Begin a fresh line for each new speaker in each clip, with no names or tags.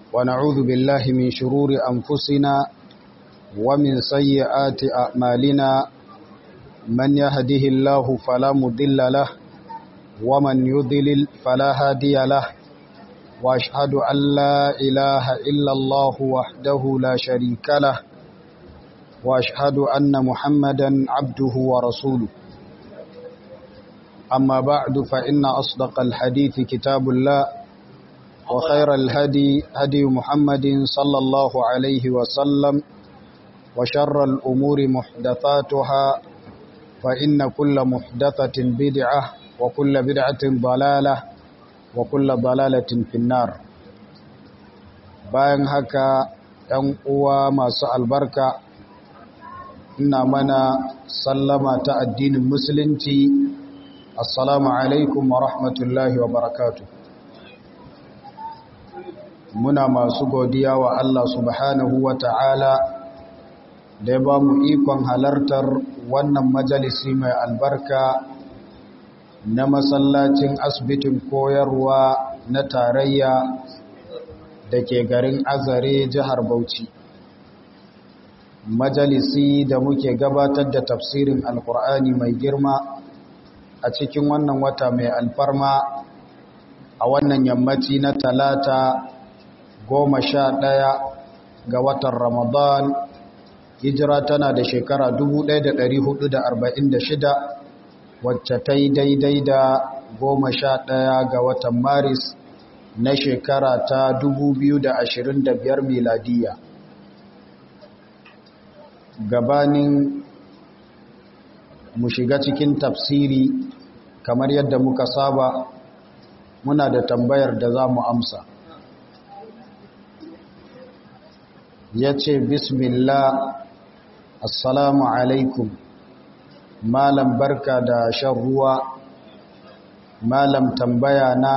ونعوذ بالله من شرور أنفسنا ومن سيئات أعمالنا من يهده الله فلا مضل له ومن يضلل فلا هادي له وأشهد أن لا إله إلا الله وحده لا شريك له وأشهد أن محمدا عبده ورسوله أما بعد فإن أصدق الحديث كتاب الله وخير الهدي هدي محمد صلى الله عليه وسلم وشر الأمور محدثاتها فإن كل محدثة بدعة وكل بدعة ضلالة وكل ضلالة في النار bayan haka ‘yan uwa masu albarka ina mana sallama ta addinin musulunci assalamu alaikum wa rahmatullahi wa barakatu muna masu godiya wa Allah subhanahu wa ta'ala da ya ba mu ikon halartar wannan majalisi mai albarka na masallacin asibitin koyarwa na tarayya da ke garin azare jihar bauchi majalisi da muke gabatar da tafsirin alkur'ani mai girma a cikin wannan wata mai alfarma a wannan yammaci na talata goma sha ɗaya ga watan ramadan hijira tana da shekara 1446 wacce ta yi daidai da goma sha ɗaya ga watan maris na shekara ta 2025 miladiya gabanin mu shiga cikin tafsiri kamar yadda muka saba muna da tambayar da za mu amsa ya ce bismillah assalamu alaikum malam barka da shan ruwa malam tambaya na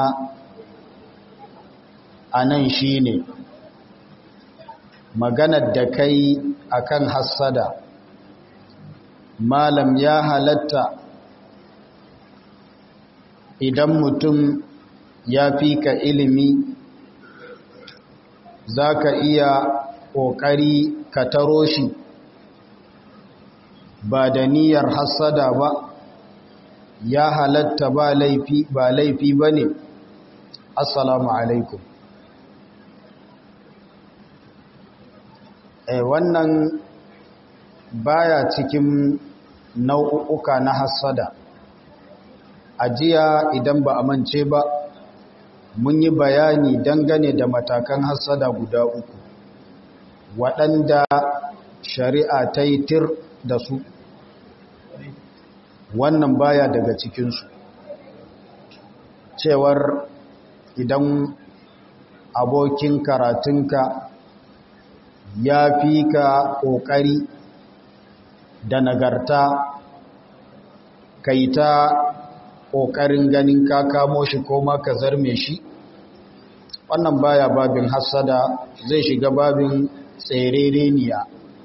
a nan shi ne maganar da kai akan hassada malam ya halatta idan mutum ya fi ka ilimi za ka iya ƙoƙari ka taro shi ba da niyyar hassada ba ya halatta ba laifi ba laifi ba ne assalamu alaikum e wannan baya cikin nau'uka na hassada ajiya idan ba a mance ba mun yi bayani dangane da matakan hassada guda uku waɗanda shari'a ta yi tir da su wannan baya daga cikinsu cewar idan abokin karatunka ya fi ka ƙoƙari da nagarta kai ta ƙoƙarin ganin ka kamo shi ko ma ka zarme shi wannan baya babin hassada zai shiga babin tserereniya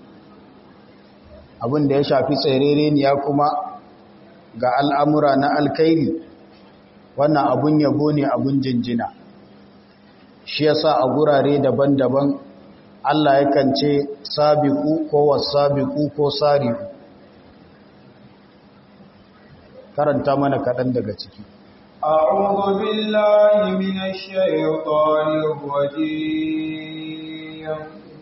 abin da ya shafi tserereniya kuma ga al'amura na alkairi wannan abun yabo ne abun jinjina shi yasa a gurare daban-daban Allah yakan ce sabiku ko wasabiku ko sari'u karanta mana kaɗan daga ciki
أعوذ بالله من الشيطان الرجيم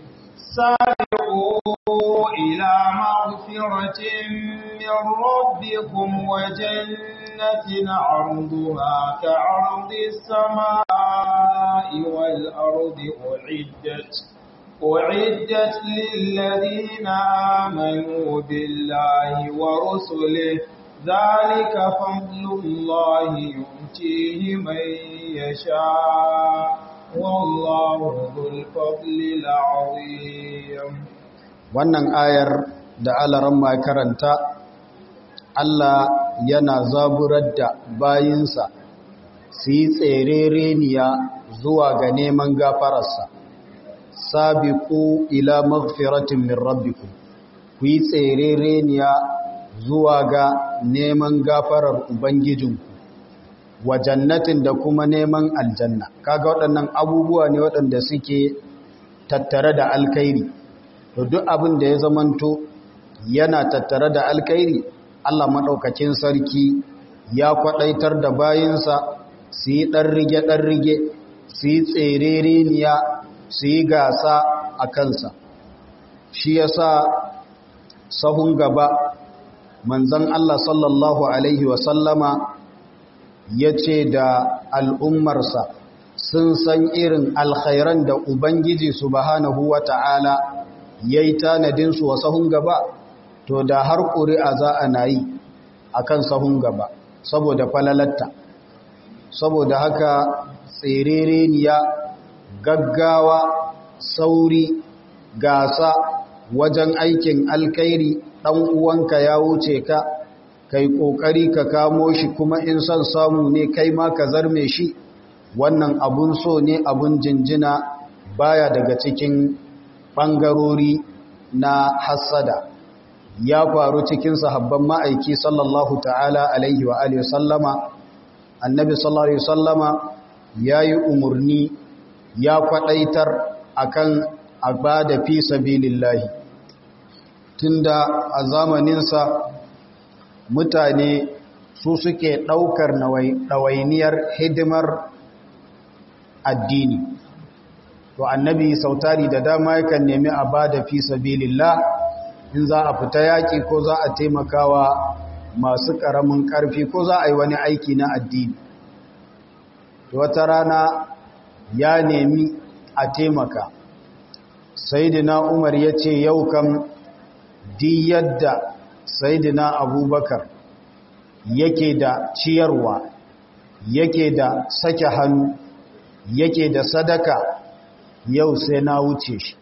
سارعوا إلى مغفرة من ربكم وجنة عرضها كعرض السماء والأرض أعدت أعدت للذين آمنوا بالله ورسله ذلك فضل الله يؤتيه من يشاء والله ذو الفضل العظيم
wannan ayar da alaran ma karanta Allah yana zaburar da bayinsa su yi tserereniya zuwa ga neman gafararsa sabiqu ila maghfiratin min rabbikum ku yi tserereniya zuwa ga neman gafarar ubangijinku wa jannatin da kuma neman aljanna kaga waɗannan abubuwa ne waɗanda suke tattare da alkhairi to duk abin da ya zamanto yana tattare da alkhairi Allah maɗaukakin sarki ya kwaɗaitar da bayinsa su yi ɗan rige-ɗan rige su yi tserereniya su yi gasa a kansa shi ya sa sahun gaba manzan Allah sallallahu Alaihi wasallama ya ce da al'ummarsa sun san irin alkhairan da Ubangiji subhanahu wa ta'ala ya yi tanadinsu wa sahun gaba to da har ƙuri'a za a na yi a kan sahun gaba saboda falalatta saboda haka tserereniya gaggawa sauri gasa wajen aikin alkairi ɗan uwanka ya wuce ka kai ƙoƙari ka kamo shi kuma in son samu ne kai ma ka zarme shi wannan abun so ne abun jinjina baya daga cikin ɓangarori na hassada ya faru cikin sahabban ma'aiki sallallahu ta'ala alaihi wa alihi sallama annabi sallallahu alaihi sallama ya yi umarni ya kwaɗaitar akan abada fi sabilillahi tunda a zamaninsa mutane su suke ɗaukar ɗawainiyar hidimar addini to annabi sautari da dama yakan nemi a bada fi sabilillah in za a fita yaƙi ko za a taimakawa masu ƙaramin ƙarfi ko za a yi wani aiki na addini wata rana ya nemi a taimaka saidina umar ya ce yau kam di yadda saidina abubakar yake da ciyarwa yake da sake hannu yake da sadaka yau sai na wuce shi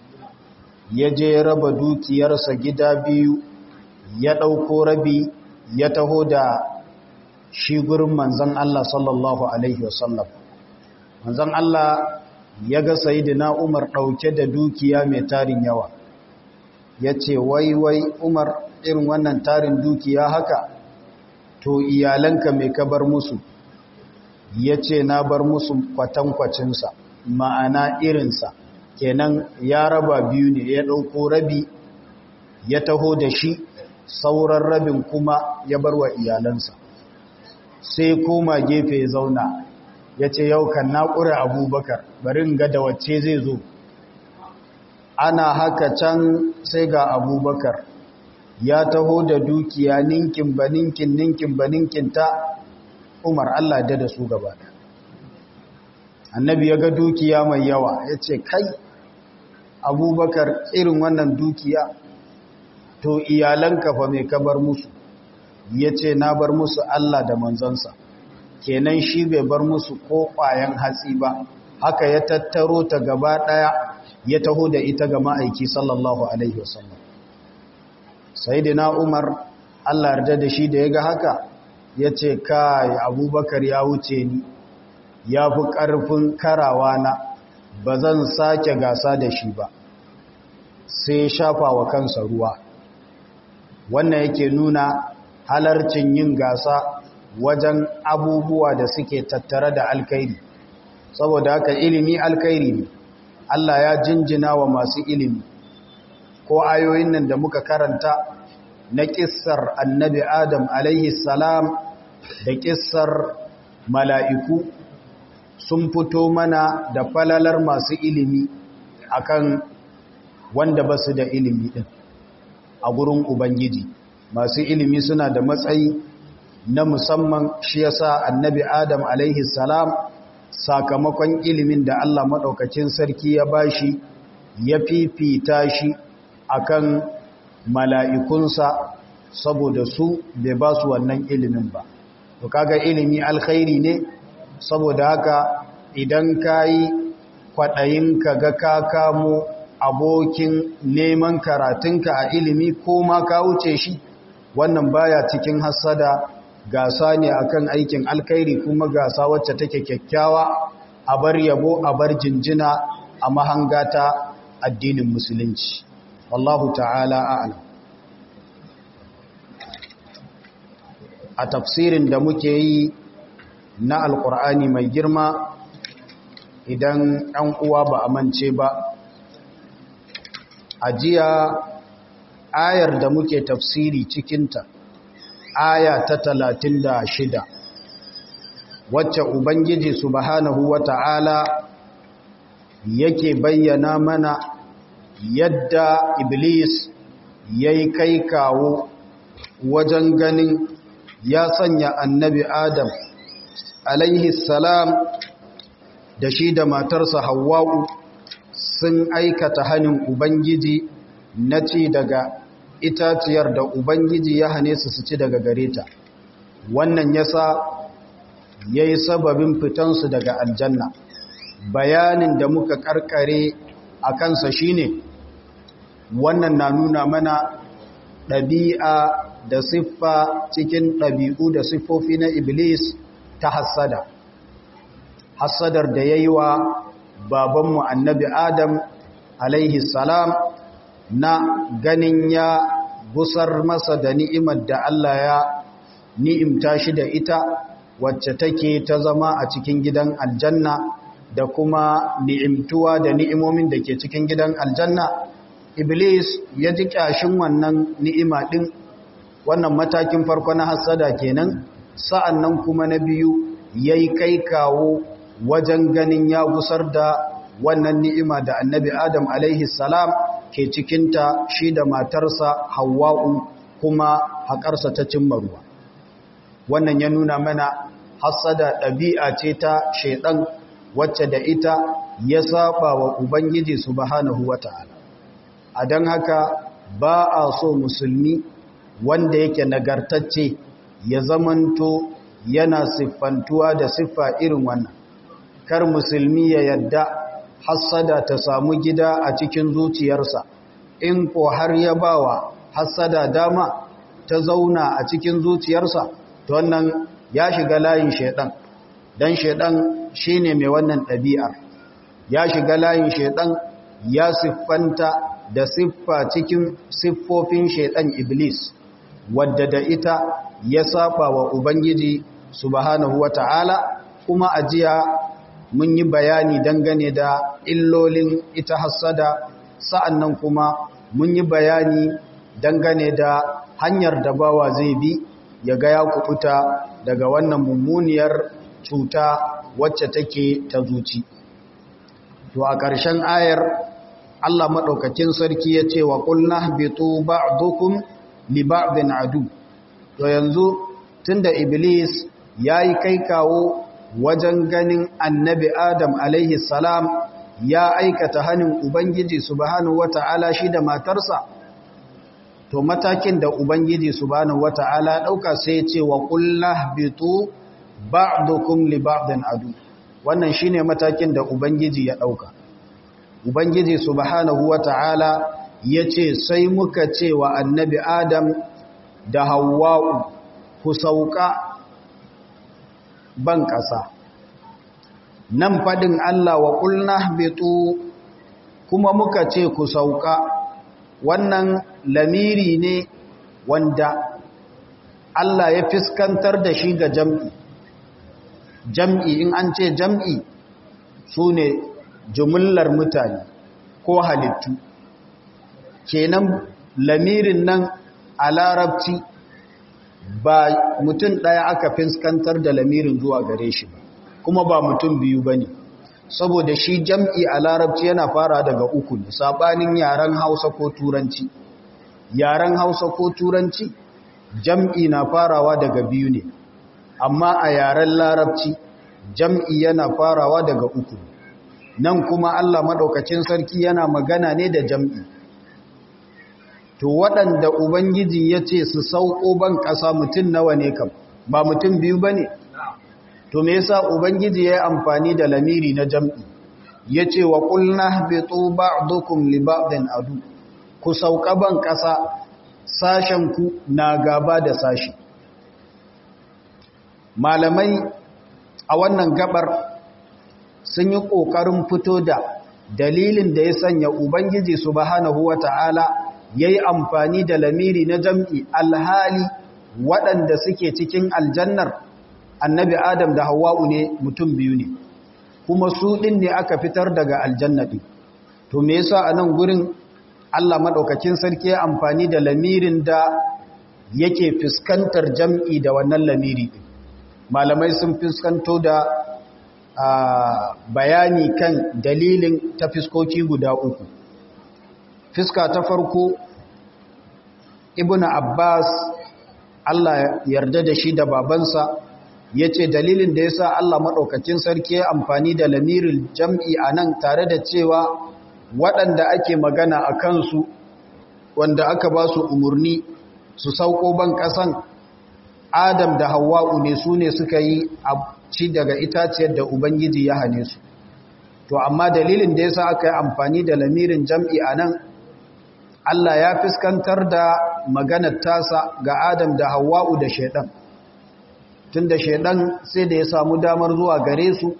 ya je raba dukiyarsa gida biyu ya ɗauko rabi ya taho da shi gurin manzan Allah sallallahu Alaihi wasallam manzan Allah ya ga sayidina Umar ɗauke da dukiya mai tarin yawa ya ce wai wai Umar irin wannan tarin dukiya haka to iyalanka mai ka bar musu ya ce na bar musu kwatankwacinsa ma'ana irinsa kenan ya raba biyu ne ya ɗauko rabi ya taho da shi sauran rabin kuma ya bar wa iyalansa sai koma gefe ya zauna ya ce yau kan naƙura abubakar bari ga da wacce zai zo ana haka can sai ga abubakar ya taho da dukiya ninkin ba ninkin ninkin ba ninkin ta umar allah da da su gaba annabi ya ga dukiya mai yawa ya ce kai abubakar irin wannan dukiya to iyalanka fa mai kabar musu ya ce na bar musu Allah da manzansa kenan shi bai bar musu ko ƙwayan hatsi ba haka ya tattaro ta gaba ɗaya ya taho da ita ga ma'aiki sallallahu alaihi wasallam sai na umar Allah yarda da shi da ya ga haka ya ce kai abubakar ya wuce ni ya fi ƙarfin karawa na ba zan sake gasa da shi ba sai shafa wa kansa ruwa wannan yake nuna halarcin yin gasa wajen abubuwa da suke tattare da alkairi saboda haka ilimi alkairi ne Allah ya jinjina wa masu ilimi ko ayoyin nan da muka karanta na kissar annabi adam alaihi salam da kissar mala'iku sun fito mana da falalar masu ilimi akan wanda ba su da ilimi din a gurin ubangiji masu ilimi suna da matsayi na musamman shi yasa annabi adam alaihi salam sakamakon ilimin da Allah maɗaukacin sarki ya bashi ya fifita shi akan mala'ikunsa saboda su bai ba su wannan ilimin ba to kaga ilimi alkhairi ne saboda haka idan ka yi kwaɗayin ka ga ka kamo abokin neman karatunka a ilimi ko ma ka wuce shi wannan baya cikin hassada gasa ne akan aikin alkhairi kuma gasa wacce take kyakkyawa a bar yabo a bar jinjina a mahangata addinin musulunci wallahu ta'ala a'lam a tafsirin da muke yi na alkur'ani mai girma idan ɗan uwa ba a mance ba a jiya ayar da muke tafsiri cikinta aya ta talatin da shida wacce ubangiji subhanahu wata'ala yake bayyana mana yadda iblis ya yi kai kawo wajen ganin ya sanya annabi adam alaihi salam da shi da matarsa hawa'u sun aikata hannun ubangiji na ci daga itaciyar da ubangiji ya hane su su ci daga gare ta wannan yasa ya yi sababin fitansu daga aljanna bayanin da muka karkare a kansa shine wannan na nuna mana ɗabi'a da siffa cikin ɗabi'u da siffofi na iblis ta hassada hassadar da ya yi wa babanmu annabi adam alaihi salam na ganin ya busar masa da ni'imar da Allah ya ni'imta shi da ita wacce take ta zama a cikin gidan aljanna da kuma ni'imtuwa da ni'imomin da ke cikin gidan aljanna iblis ya ji kyashin wannan ni'ima din wannan matakin farko na hassada kenan sa'annan kuma na biyu yayi kai kawo wajen ganin ya gusar da wannan ni'ima da annabi adam alaihi salam ke cikinta shi da matarsa hawa'u kuma haƙarsa ta cimma ruwa wannan ya nuna mana hassada ɗabi'a ce ta shaiɗan wacce da ita ya saba wa ubangiji subhanahu wata'ala a don haka ba a so musulmi wanda yake nagartacce ya zamanto yana siffantuwa da siffa irin wannan kar musulmi ya yadda hassada ta samu gida a cikin zuciyarsa in ko har ya bawa hassada dama ta zauna a cikin zuciyarsa to wannan ya shiga layin shedan dan shedan shine mai wannan ɗabi'ar ya shiga layin shedan ya siffanta da siffa cikin siffofin shedan iblis wadda da ita ya saba wa ubangiji subhanahu wata'ala kuma ajiya mun yi bayani dangane da illolin ita hassada sa'annan kuma mun yi bayani dangane da hanyar da bawa zai bi ya ga ya kubuta daga wannan mummuniyar cuta wacce take ta zuci to a ƙarshen ayar Allah maɗaukakin sarki ya ce wa ƙulna bitu ba'dukum li ba'din adu to yanzu tunda iblis yayi kai kawo wajen ganin annabi Adam alaihi salam ya aikata hannun Ubangiji subhanahu wata'ala shi da matarsa to matakin da Ubangiji subhanahu wata'ala ɗauka sai ce wa ƙullah bitu ba'dukum li ba'din adu wannan shine matakin da Ubangiji ya ɗauka Ubangiji subhanahu wata'ala ya ce sai muka ce wa annabi Adam da Hawwa'u ku sauka ban ƙasa nan faɗin Allah wa ƙulna bitu kuma muka ce ku sauka wannan lamiri ne wanda Allah ya fiskantar da shi ga jam'i jam'i in an ce jam'i su ne jumullar mutane ko halittu kenan lamirin nan a larabci ba mutum ɗaya aka fiskantar da lamirin zuwa gare shi ba kuma ba mutum biyu ba ne saboda shi jam'i a larabci yana fara daga uku ne saɓanin yaren hausa ko turanci yaren hausa ko turanci jam'i na farawa daga biyu ne amma a yaren larabci jam'i yana farawa daga uku nan kuma allah maɗaukacin sarki yana magana ne da jam'i to waɗanda ubangiji ya ce su sauko ban ƙasa mutum nawa ne kam ba mutum biyu ba ne to me yasa ubangiji ya yi amfani da lamiri na jam'i ya ce wa ƙulna bitu ba'dukum li ba'din adu ku sauka ban ƙasa sashenku na gaba da sashi malamai a wannan gabar sun yi ƙoƙarin fito da dalilin da ya sanya ubangiji subhanahu wata'ala ya yi amfani da lamiri na jam'i alhali waɗanda suke cikin aljannar annabi adam da hawa'u ne mutum biyu ne kuma su ɗin ne aka fitar daga aljanna ɗin to me yasa a nan gurin allah maɗaukakin sarki ya amfani da lamirin da yake fuskantar jam'i da wannan lamiri ɗin malamai sun fuskanto da bayani kan dalilin ta fiskoki guda uku fiska ta farko ibn abbas allah yarda da shi da babansa ya ce dalilin da ya sa allah maɗaukakin sarki ya amfani da lamirin jam'i a nan tare da cewa waɗanda ake magana a kansu wanda aka ba su umarni su sauko ban ƙasan adam da hawa'u ne su ne suka yi ci daga itaciyar da ubangiji ya hane su to amma dalilin da ya sa aka yi amfani da lamirin jam'i a nan Allah ya fuskantar da maganar tasa ga Adam da Hawwa'u da Shaiɗan. Tun da Shaiɗan sai da ya samu damar zuwa gare su,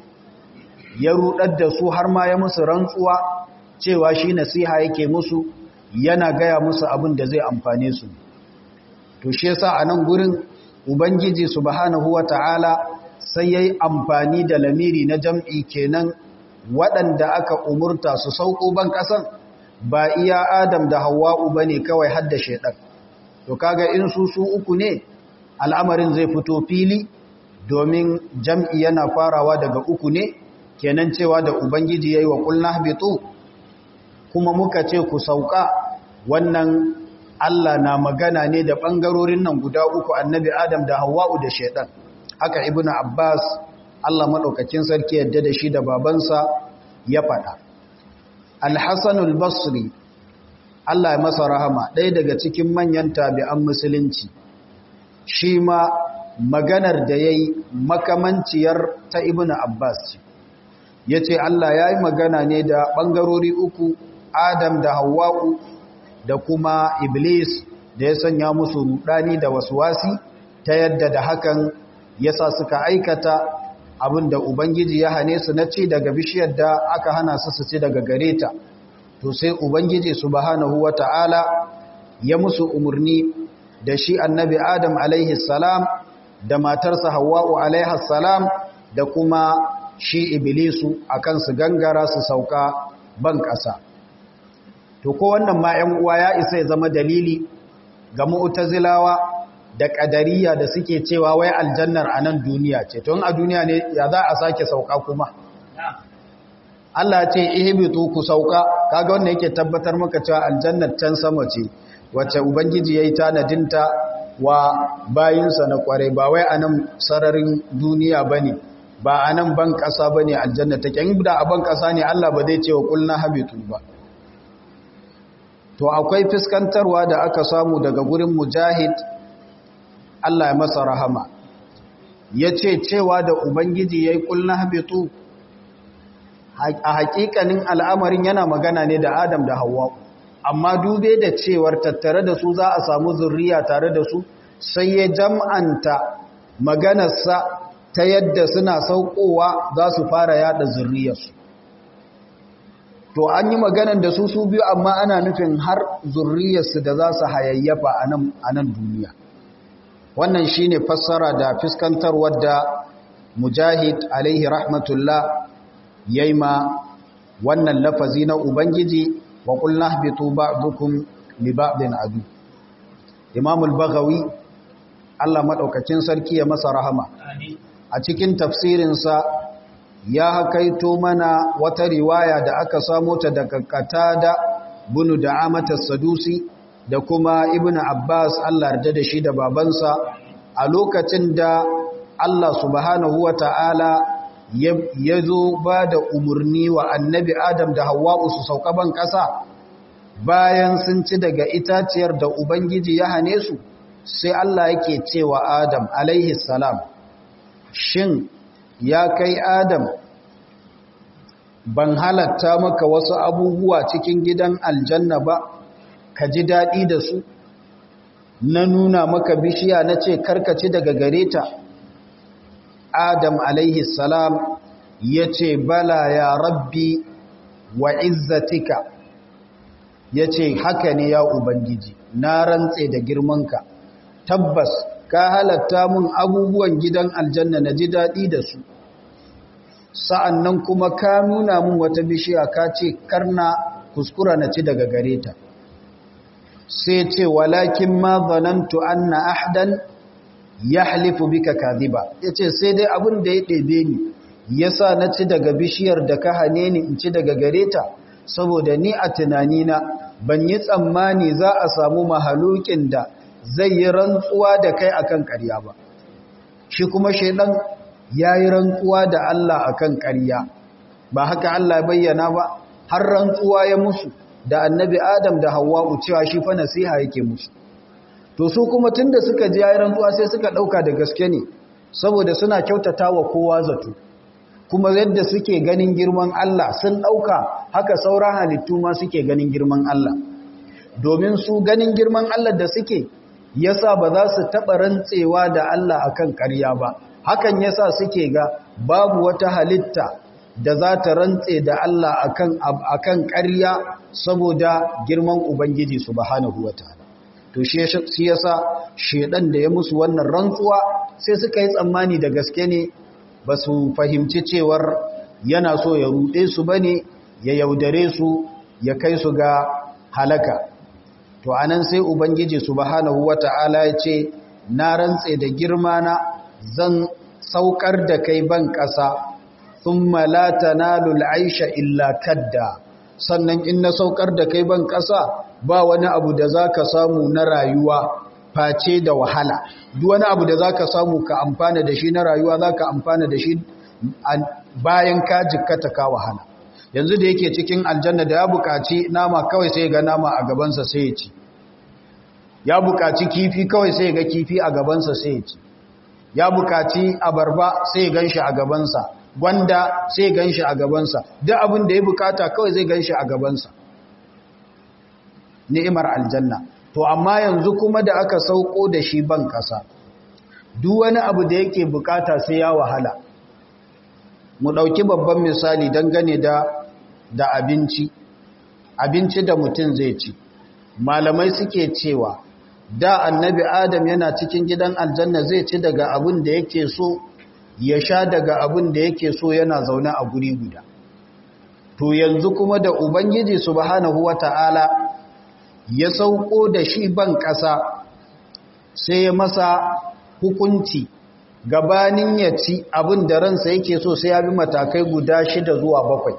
ya ruɗar da su har ma ya musu rantsuwa cewa shi nasiha yake musu yana gaya musu abin da zai amfane su. To shi yasa a nan gurin Ubangiji subhanahu wa ta'ala sai ya yi amfani da lamiri na jam'i kenan waɗanda aka umurta su sauko ban ƙasan. ba iya Adam da Hawwa'u bane kawai hadda shedan to kaga in su su uku ne al'amarin zai fito fili domin jam'i yana farawa daga uku ne kenan cewa da ubangiji yayi wa qulna habitu kuma muka ce ku sauka wannan Allah na magana ne da bangarorin nan guda uku annabi Adam da Hawwa'u da shedan haka ibnu Abbas Allah madaukakin sarki yadda da shi da babansa ya faɗa Alhassanul Basri Allah ya masa rahama ɗaya daga cikin manyan tabi'an musulunci shi ma maganar da ya yi makamanciyar ta Ibn Abbas ya ce Allah ya yi magana ne da ɓangarori uku Adam da Hawwa'u da kuma Iblis da ya sanya musu rudani da wasi ta yadda da hakan ya sa suka aikata abin da Ubangiji ya hane su na ci daga bishiyar da aka hana su su ci daga gare ta to sai Ubangiji subhanahu wa ta'ala ya musu umarni da shi annabi Adam alaihi salam da matarsa Hawwa'u alaihi salam da kuma shi Iblisu akan su gangara su sauka ban ƙasa to ko wannan ma 'yan uwa ya isa ya zama dalili ga mu'tazilawa da ƙadariya da suke cewa wai aljannar a nan duniya ce tun a duniya ne ya za a sake sauka kuma Allah ce ihbitu ku sauka kaga wannan yake tabbatar maka cewa aljannar can sama ce wacce ubangiji yayi tanadinta wa bayinsa na kware ba wai a nan sararin duniya bane ba a nan ban ƙasa bane aljanna take in da a ban ƙasa ne Allah ba zai ce wa kulna habitu ba to akwai fuskantarwa da aka samu daga gurin mujahid Allah ya masa rahama ya ce cewa da Ubangiji ya yi ƙulna habitu a hakikanin al'amarin yana magana ne da Adam da Hawwa amma dube da cewar tattare da su za a samu zurriya tare da su sai ya jam'anta maganarsa ta yadda suna saukowa za su fara yada zurriyarsu to an yi maganan da su su biyu amma ana nufin har zurriyarsu da za su hayayyafa a nan duniya wannan shine fassara da fiskantarwar da mujahid alaihi rahmatullah yayi ma wannan lafazi na ubangiji wa qul nahbitu ba'dukum li ba'din adu imam al-baghawi Allah madaukakin sarki ya masa rahama a cikin tafsirinsa ya hakaito mana wata riwaya da aka samo ta daga Qatada bunu da Amata Sadusi da kuma Ibn Abbas Allah yarda da shi da babansa a lokacin da Allah subhanahu wata'ala ya zo ba da umarni wa annabi Adam da Hawwa'u su sauka ban ƙasa bayan sun ci daga itaciyar da Ubangiji ya hane su sai Allah yake cewa Adam alaihi salam shin ya kai Adam ban halatta maka wasu abubuwa cikin gidan aljanna ba ka ji daɗi da su na nuna maka bishiya na ce karkaci daga gare ta Adam alaihi salam ya ce bala ya rabbi wa izzatika ya ce haka ne ya Ubangiji na rantse da girmanka tabbas ka halatta mun abubuwan gidan aljanna na ji daɗi da su sa'an nan kuma ka nuna mun wata bishiya ka ce karna kuskura na ci daga gare ta sai ce walakin ma zanantu anna ahdan ya halifu bika kaziba ya ce sai dai abin da ya ɗebe ni ya sa na ci daga bishiyar da ka hane ni in ci daga gare ta saboda ni a tunanina ban yi tsammani za a samu mahalukin da zai yi rantsuwa da kai akan ƙarya ba shi kuma shaidan ya yi rantsuwa da Allah akan ƙarya ba haka Allah bayyana ba har rantsuwa ya musu da annabi Adam da Hawwa'u cewa shi fa nasiha yake musu to su kuma tunda suka ji yayin rantsuwa sai suka dauka da gaske ne saboda suna kyautatawa kowa zato kuma yadda suke ganin girman Allah sun dauka haka sauran halittu ma suke ganin girman Allah domin su ganin girman Allah da suke yasa ba za su taba rantsewa da Allah akan ƙarya ba hakan yasa suke ga babu wata halitta da za ta rantse da Allah akan akan ƙarya saboda girman Ubangiji subhanahu wataala to shi yasa shedan da ya musu wannan rantsuwa sai suka yi tsammani da gaske ne ba su fahimci cewar yana so ya ruɗe su bane ya yaudare su ya kai su ga halaka to anan sai Ubangiji subhanahu wataala ya ce na rantse da girma na zan saukar da kai ban ƙasa thumma la tanalu al'aisha illa kadda sannan in na saukar da kai ban ƙasa ba wani abu da zaka samu na rayuwa face da wahala duk wani abu da zaka samu ka amfana da shi na rayuwa zaka amfana da shi bayan ka jikkata ka wahala yanzu da yake cikin aljanna da ya buƙaci nama kawai sai ga nama a gabansa sai ya ci ya buƙaci kifi kawai sai ga kifi a gabansa sai ya ci ya buƙaci abarba sai gan shi a gabansa gwanda sai gan shi a gabansa duk abin da ya bukata kawai zai gan shi a gabansa ni'imar aljanna to amma yanzu kuma da aka sauko da shi ban kasa duk wani abu da yake bukata sai ya wahala mu dauki babban misali dangane da da abinci abinci da mutum zai ci malamai suke cewa da annabi adam yana cikin gidan aljanna zai ci daga abin da yake so ya sha daga abin da yake so yana zaune a guri guda to yanzu kuma da ubangiji subhanahu wata'ala ya sauko da shi ban ƙasa sai ya masa hukunci gabanin ya ci abin da ransa yake so sai ya bi matakai guda shida zuwa bakwai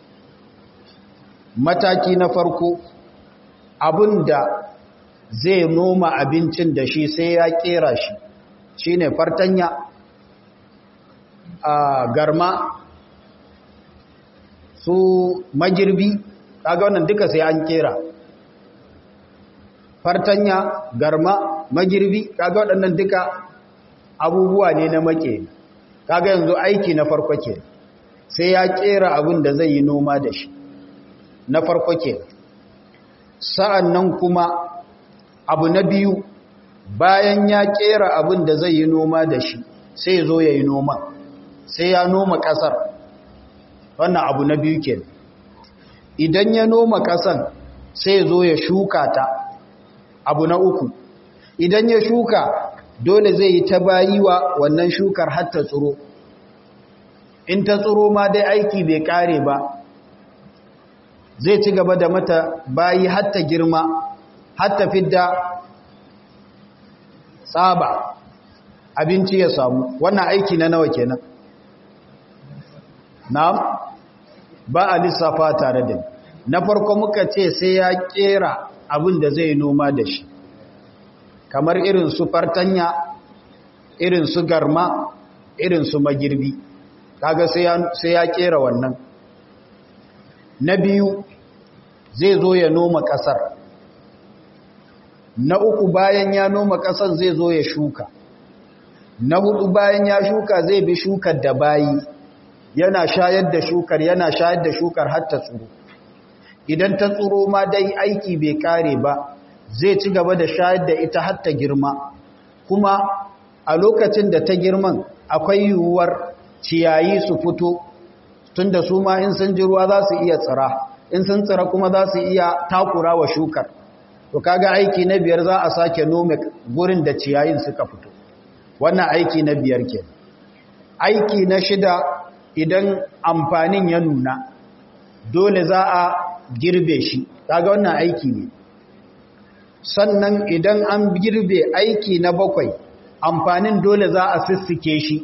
mataki na farko abin da zai noma abincin da shi sai ya kera shi shine fartanya a garma su magirbi kaga wannan duka sai an kera fartanya garma magirbi kaga waɗannan duka abubuwa ne na make kaga yanzu aiki na farko ke sai ya kera abin da zai yi noma da shi na farko ke sa'an nan kuma abu na biyu bayan ya kera abin da zai yi noma da shi sai zo ya yi noma sai ya noma ƙasar wannan abu na biyu ke idan ya noma ƙasar sai zo ya shuka ta abu na uku idan ya shuka dole zai yi ta bayiwa wannan shukar hatta tsiro in ta tsiro ma dai aiki bai kare ba zai ci gaba da mata bayi hatta girma hatta fidda tsaba abinci ya samu wannan aiki na nawa kenan na'am ba a lissafa tare da na farko muka ce sai ya kera abin da zai noma da shi kamar irin su fartanya irin su garma irin su magirbi kaga sai ya kera wannan na biyu zai zo ya noma kasar na uku bayan ya noma kasar zai zo ya shuka na hudu bayan ya shuka zai bi shukar da bayi yana shayar da shukar yana shayar da shukar har ta tsuro idan ta tsuro ma dai aiki bai kare ba zai ci gaba da shayar da ita har ta girma kuma a lokacin da ta girman akwai yiwuwar ciyayi su fito tunda su ma in sun ji ruwa za su iya tsira in sun tsira kuma za su iya takura wa shukar to kaga aiki na biyar za a sake nome gurin da ciyayin suka fito wannan aiki na biyar ke aiki na shida idan amfanin ya nuna dole za a girbe shi kaga wannan aiki ne sannan idan an girbe aiki na bakwai amfanin dole za a sissike shi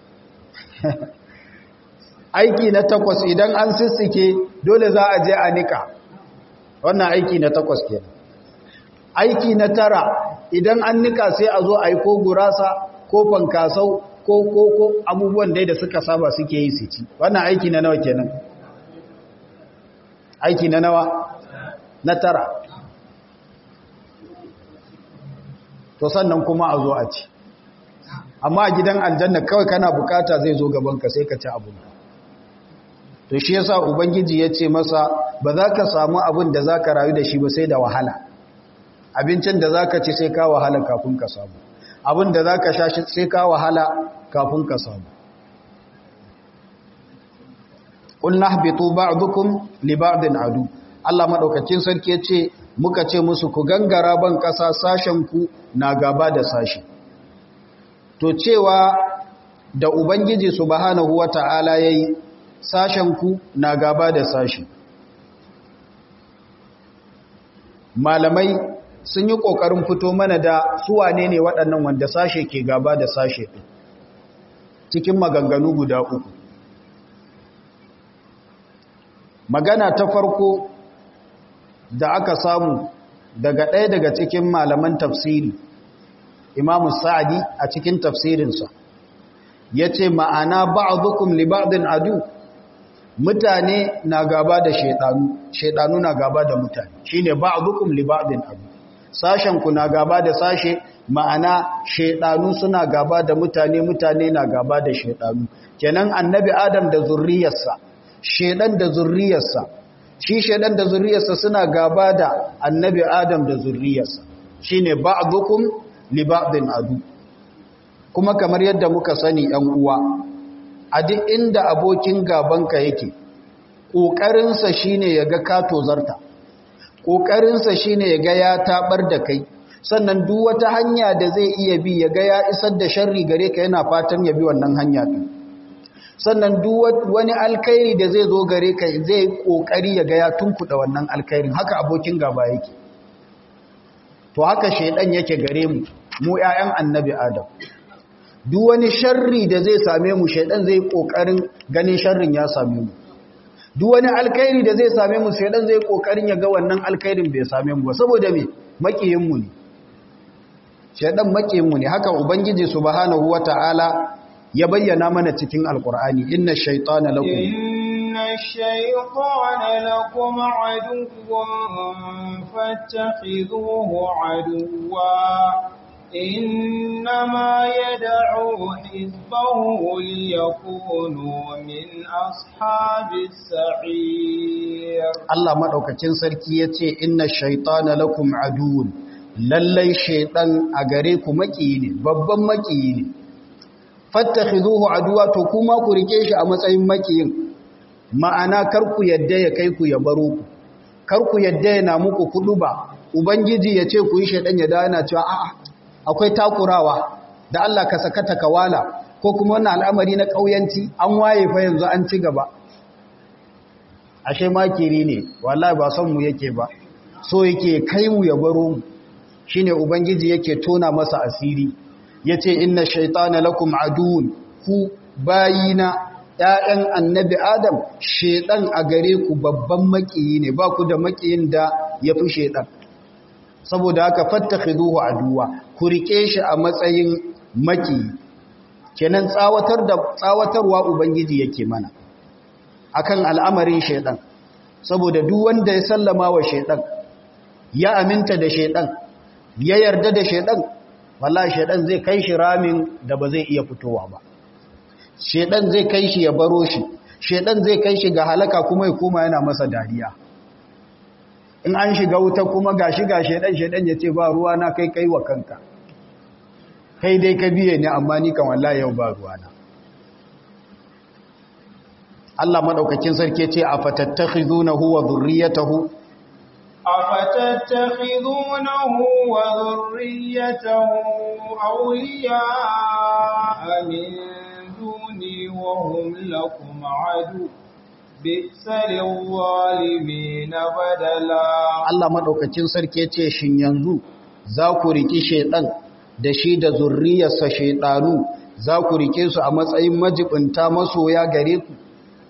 aiki na takwas idan an sissike dole za a je a nika wannan aiki na takwas ke aiki na tara idan an nika sai a zo a yi ko gurasa ko fankasau ko ko ko abubuwan dai da suka saba suke yi su ci wannan aiki na nawa kenan aiki na nawa na tara to sannan kuma a zo a ci amma a gidan aljanna kawai kana bukata zai zo gabanka sai ka ci abun to shi yasa ubangiji ya ce masa ba za ka samu abin da za ka rayu da shi ba sai da wahala abincin da za ka ci sai ka wahala kafin ka samu abin da za ka sha sai ka wahala kafin ka samu ƙulna habitu ba'dukum li ba'din adu Allah madaukakin sarki ya ce muka ce musu ku gangara ban ƙasa sashen ku na gaba da sashi to cewa da ubangiji subhanahu wata'ala yayi sashen ku na gaba da sashi malamai sun yi ƙoƙarin fito mana da suwane ne waɗannan wanda sashe ke gaba da sashe ɗin cikin maganganu guda uku magana ta farko da aka samu daga ɗaya daga cikin malaman tafsiri imamu sa'adi a cikin tafsirinsa ya ce ma'ana ba'adukum li ba'din adu mutane na gaba da shaidanu shaidanu na gaba da mutane shine ba'dukum li ba'din adu sashen ku na gaba da sashe ma'ana shaidanu suna gaba da mutane mutane na gaba da shaidanu kenan annabi adam da zurriyarsa shaidan da zurriyarsa shi shaidan da zurriyarsa suna gaba da annabi adam da zurriyarsa shine ba'dukum li ba'din adu kuma kamar yadda muka sani ‘yan uwa, a duk inda abokin gabanka yake, ƙoƙarinsa shi ne ya ga kato zarta, ƙoƙarinsa shi ne ya ga ya taɓar da kai, sannan duk wata hanya da zai iya bi ya ga ya isar da sharri gare ka yana fatan ya bi wannan hanya ɗin. Sannan duk wani alkairi da zai zo gare ka zai ƙoƙari ya ga ya tunkuɗa wannan alkairin, haka abokin gaba yake. To haka shaiɗan yake gare mu, mu ‘ya'yan annabi Adam. duk wani sharri da zai same mu shaidan zai kokarin ganin sharrin ya same mu duk wani alkhairi da zai same mu shaidan zai kokarin ya ga wannan alkhairin bai same mu ba saboda me makiyin mu ne shaidan makiyin mu ne haka ubangiji subhanahu wataala ya bayyana mana cikin alqur'ani inna shaytana lakum
inna shaytana lakum aduwwan fattakhidhuhu aduwwa إنما يدعو حزبه ليكونوا من أصحاب السعير
الله مدوكacin sarki yace inna shaytana lakum aduun lallai shaytan a gare ku makiyi ne babban makiyi ne fattakhizuhu aduwa to kuma ku rike shi a matsayin makiyin ma'ana kar ku yadda ya kai ku ya baro ku kar ku yadda yana muku kudu ba ubangiji yace ku yi shaytan ya dana cewa a'a akwai takurawa da Allah ka sakata kawala ko kuma wannan al'amari na ƙauyanci an waye fa yanzu an ci gaba ashe makiri ne wallahi ba son mu yake ba so yake kai mu ya baro mu shine ubangiji yake tona masa asiri yace inna shaytana lakum aduun ku bayina ƴaƴan annabi adam shedan a gare ku babban makiyi ne ba ku da makiyin da yafi shedan saboda haka fattakhiduhu aduwa ku rike shi a matsayin maki kenan tsawatar da tsawatarwa ubangiji yake mana akan al'amarin shaidan saboda duk wanda ya sallama wa shaidan ya aminta da shaidan ya yarda da shaidan wallahi shaidan zai kai shi ramin da ba zai iya fitowa ba shaidan zai kai shi ya baro shi shaidan zai kai shi ga halaka kuma ya koma yana masa dariya in an shiga wuta kuma ga shiga shaidan shaidan ya ce ba ruwa na kai kai wa kanka kai dai ka biye ne amma ni kan wallahi yau ba ruwa na Allah madaukakin sarki ce a fatattakhizunahu wa dhurriyyatahu
أفتتخذونه وذريته أولياء من دوني وهم لكم عدو بئس للظالمين بدلا
Allah madaukakin sarki yace shin yanzu za ku riki shedan da shi da zurriyarsa shedanu za ku rike su a matsayin majibinta masoya gare ku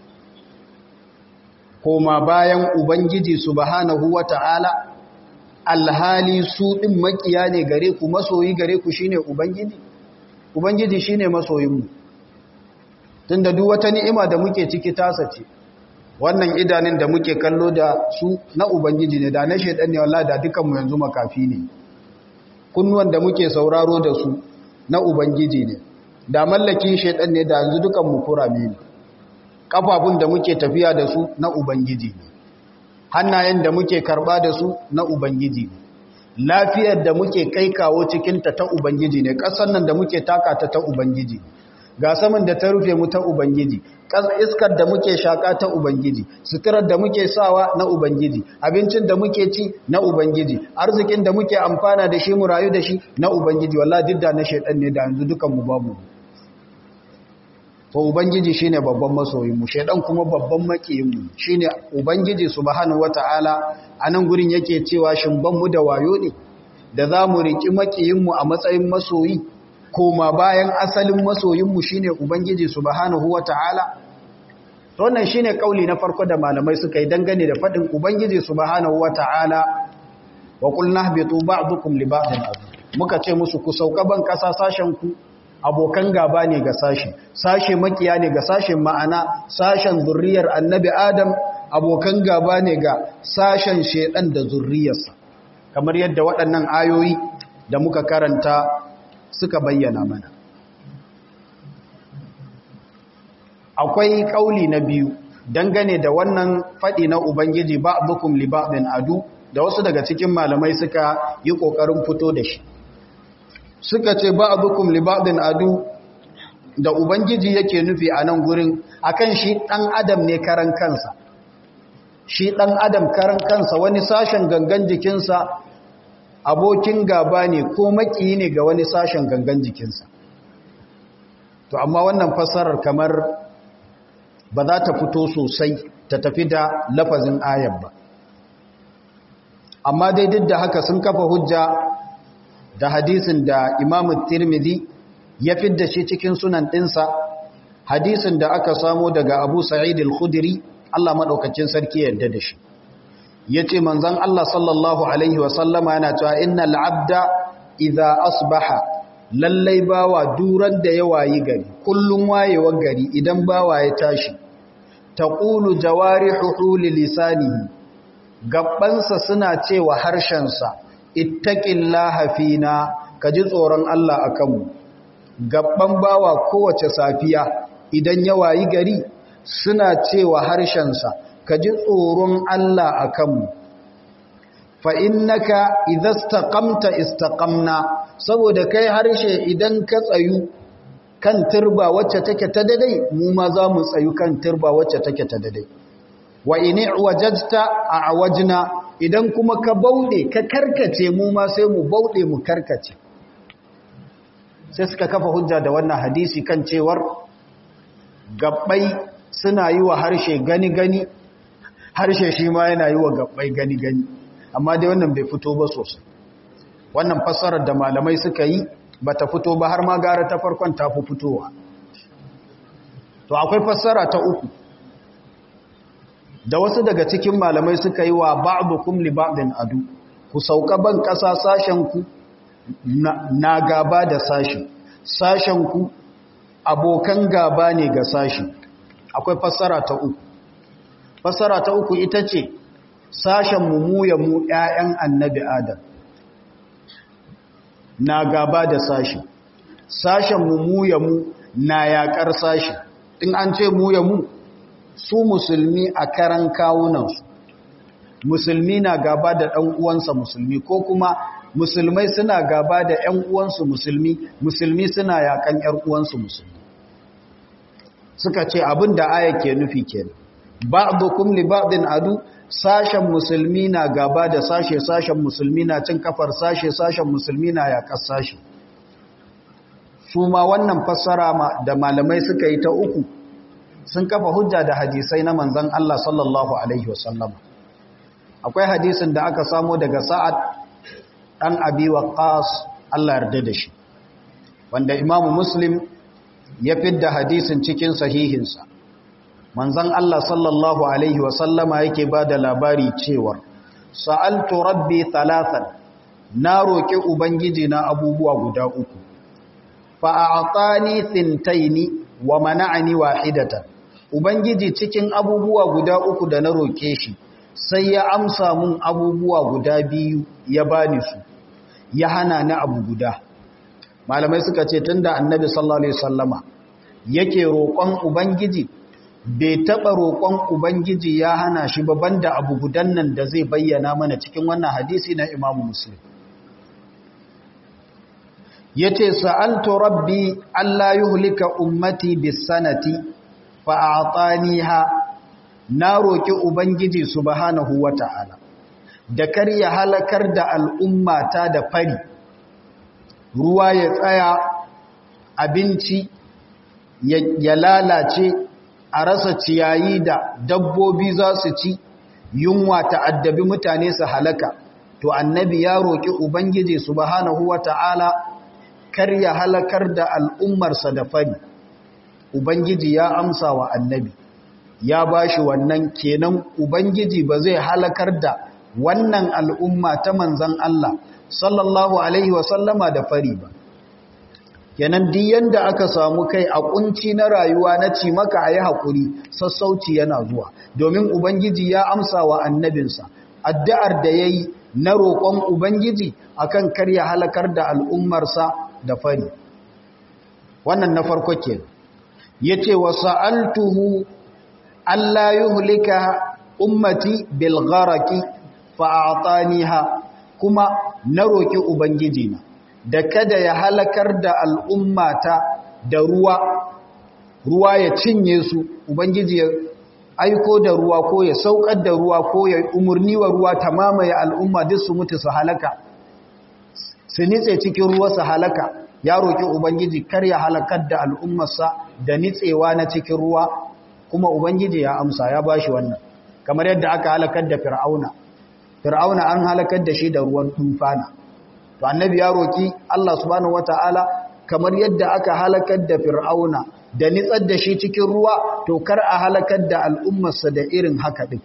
koma bayan ubangiji subhanahu wata'ala alhali su din makiya ne gare ku masoyi gare ku shine ubangiji ubangiji shine masoyinmu tunda duk wata ni'ima da muke ciki tasa ce wannan idanun da muke kallo da su na ubangiji ne da na shedan ne wallahi da dukanmu yanzu makafi ne kunnuwan da muke sauraro da su na ubangiji ne da mallakin shedan ne da yanzu dukanmu kurame ne kafafun da muke tafiya da su na ubangiji ne hannayen da muke karba da su na ubangiji ne lafiyar da muke kai kawo cikinta ta ubangiji ne ƙasar nan da muke taka ta ta ubangiji ne ga saman da ta rufe mu ta ubangiji iskar da muke shaka ta ubangiji suturar da muke sawa na ubangiji abincin da muke ci na ubangiji arzikin da muke amfana da shi mu rayu da shi na ubangiji wallahi duk da na shedan ne da yanzu dukan mu babu to ubangiji shine babban masoyin mu shedan kuma babban makiyin mu shine ubangiji subhanahu wataala anan gurin yake cewa shin ban mu da wayo ne da zamu riki makiyin mu a matsayin masoyi koma bayan asalin masoyinmu shine ubangiji subhanahu wataala wannan shine kauli na farko da malamai suka yi dangane da fadin ubangiji subhanahu wataala wa qulna habitu ba'dukum li ba'din muka ce musu ku sauka ban kasa sashen ku abokan gaba ne ga sashi sashe makiya ne ga sashen ma'ana sashen zurriyar annabi adam abokan gaba ne ga sashen shedan da zurriyarsa kamar yadda waɗannan ayoyi da muka karanta suka bayyana mana akwai kauli na biyu dangane da wannan faɗi na ubangiji ba bukum li ba'din adu da wasu daga cikin malamai suka yi kokarin fito da shi suka ce ba bukum li ba'din adu da ubangiji yake nufi a nan gurin akan shi dan adam ne karan kansa shi dan adam karan kansa wani sashen gangan jikinsa abokin gaba ne ko maki ne ga wani sashen gangan jikinsa to amma wannan fassarar kamar ba za ta fito sosai ta tafi da lafazin ayar ba amma dai duk da haka sun kafa hujja da hadisin da imamu tirmidhi ya fidda shi cikin sunan ɗinsa hadisin da aka samo daga abu sa'id al-khudri Allah maɗaukacin sarki yarda da shi ya ce manzan Allah sallallahu Alaihi wasallama yana cewa innal abda idha asbaha lallai bawa duran da ya wayi gari kullum wayewar gari idan bawa ya tashi taqulu jawarihu li lisanihi gabbansa suna cewa harshensa ittaqillaha fina kaji tsoron Allah akan mu gabban bawa kowace safiya idan ya wayi gari suna cewa harshensa ka ji tsoron Allah a kanmu fa innaka idza istaqamta istaqamna saboda kai harshe idan ka tsayu kan turba wacce take ta dadai mu ma za mu tsayu kan turba wacce take ta dadai wa in wajajta a'wajna idan kuma ka bauɗe ka karkace mu ma sai mu bauɗe mu karkace sai suka kafa hujja da wannan hadisi kan cewar gabbai suna yi wa harshe gani-gani harshe shi ma yana yi wa gabbai gani-gani amma dai wannan bai fito ba sosai wannan fassarar da malamai suka yi ba ta fito ba har ma gara ta farkon ta fi fitowa to akwai fassara ta uku da wasu daga cikin malamai suka yi wa ba'dukum li ba'din adu ku sauka ban ƙasa sashen ku na gaba da sashi sashen ku abokan gaba ne ga sashi akwai fassara ta uku fassara ta uku ita ce sashen mu mu ya mu ƴaƴan annabi adam na gaba da sashi sashen mu mu ya mu na yaƙar sashi in an ce mu ya mu su musulmi a karan kawunansu musulmi na gaba da ɗan uwansa musulmi ko kuma musulmai suna gaba da ‘yan uwansu musulmi musulmi suna yakan ‘yar uwansu musulmi suka ce abin da aya ke nufi ke ba'dukum li ba'din adu sashen musulmi na gaba da sashe sashen musulmi na cin kafar sashe sashen musulmi na yaƙar sashe su ma wannan fassara da malamai suka yi ta uku sun kafa hujja da hadisai na manzan Allah sallallahu Alaihi wasallam akwai hadisin da aka samo daga sa'ad ɗan abi waqqas Allah yarda da shi wanda imamu muslim ya fidda hadisin cikin sahihinsa manzan Allah sallallahu Alaihi wasallama yake ba da labari cewa sa'altu rabbi talatan na roƙi ubangiji na abubuwa guda uku fa'aƙani thintaini wa mana'ani wahidatan ubangiji cikin abubuwa guda uku da na roƙe shi sai ya amsa mun abubuwa guda biyu ya bani su ya hana ni abu guda malamai suka ce tunda annabi sallallahu alaihi wasallama yake roƙon ubangiji bai taɓa roƙon ubangiji ya hana shi ba banda abu gudan nan da zai bayyana mana cikin wannan hadisi na imamu muslim yace sa'altu rabbi alla yuhlika ummati bisanati fa a'taniha na roki ubangiji subhanahu wata'ala da kar ya halakar da al'ummata da fari ruwa ya tsaya abinci ya lalace a rasa ciyayi da dabbobi za su ci yunwa ta'addabi mutane su halaka to annabi ya roki ubangiji subhanahu wata'ala kar ya halakar da al'ummarsa da fari ubangiji ya amsa wa annabi ya bashi wannan kenan ubangiji ba zai halakar da wannan al'umma ta manzan Allah sallallahu alaihi wasallama da fari ba kenan duk yanda aka samu kai a kunci na rayuwa na ci maka ayi hakuri sassauci yana zuwa domin ubangiji ya amsa wa annabinsa addu'ar da yayi na roƙon ubangiji akan kar ya halakar da al'ummarsa da fari wannan na farko ke yace wa sa'altuhu alla yuhlika ummati bil gharaqi fa a'taniha kuma na roki ubangiji na da kada ya halakar da al'ummata da ruwa ruwa ya cinye su ubangiji ya aiko da ruwa ko ya saukar da ruwa ko ya umurni wa ruwa ta mamaye al'umma duk su mutu su halaka su nitse cikin ruwa su halaka ya roƙi ubangiji kar ya halakar da al'ummarsa da nitsewa na cikin ruwa kuma ubangiji ya amsa ya bashi wannan kamar yadda aka halakar da fir'auna fir'auna an halakar da shi da ruwan tufana to annabi ya roƙi Allah subhanahu wataala kamar yadda aka halakar da fir'auna da nitsar da shi cikin ruwa to kar a halakar da al'ummarsa da irin haka din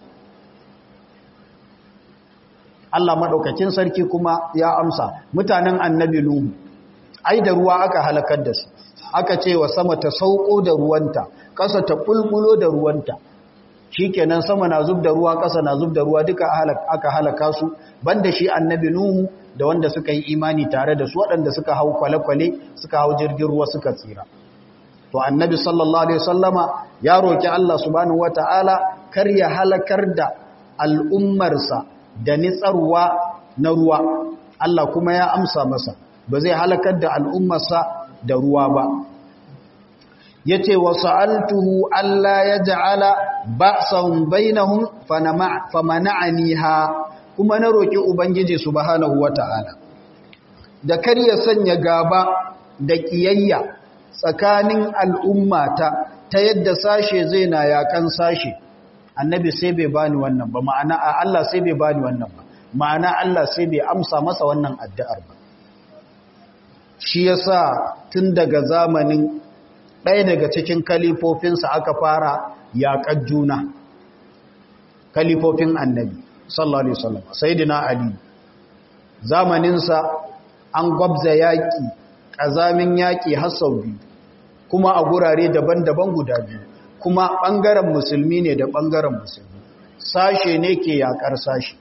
Allah maɗaukakin sarki kuma ya amsa mutanen annabi Nuhu ai da ruwa aka halakar da su aka ce wa sama ta sauko da ruwanta ƙasa ta bulbulo da ruwanta shikenan sama na zub da ruwa ƙasa na zub da ruwa duka aka halaka su banda shi annabi Nuhu da wanda suka yi imani tare da su waɗanda suka hau kwale-kwale suka hau jirgin ruwa suka tsira to annabi sallallahu alaihi wasallama ya roki Allah subhanahu wataala kar ya halakar da al'ummarsa da nitsarwa na ruwa Allah kuma ya amsa masa ba zai halakar da al'ummarsa da ruwa ba yace wa sa'altuhu alla yaj'ala ba'san bainahum famana'aniha kuma na roki ubangiji subhanahu wata'ala da kar ya sanya gaba da kiyayya tsakanin al'ummata ta yadda sashe zai na yakan sashe annabi sai bai bani wannan ba ma'ana a Allah sai bai bani wannan ba ma'ana Allah sai bai amsa masa wannan addu'ar ba shi yasa tun daga zamanin ɗaya daga cikin kalifofinsa aka fara yaƙar juna kalifofin annabi sallallahu alaihi wasallam sayyidina ali zamaninsa an gwabza yaƙi ƙazamin yaƙi har sau biyu kuma a gurare daban-daban guda biyu kuma ɓangaren musulmi ne da ɓangaren musulmi sashe ne ke yaƙar sashe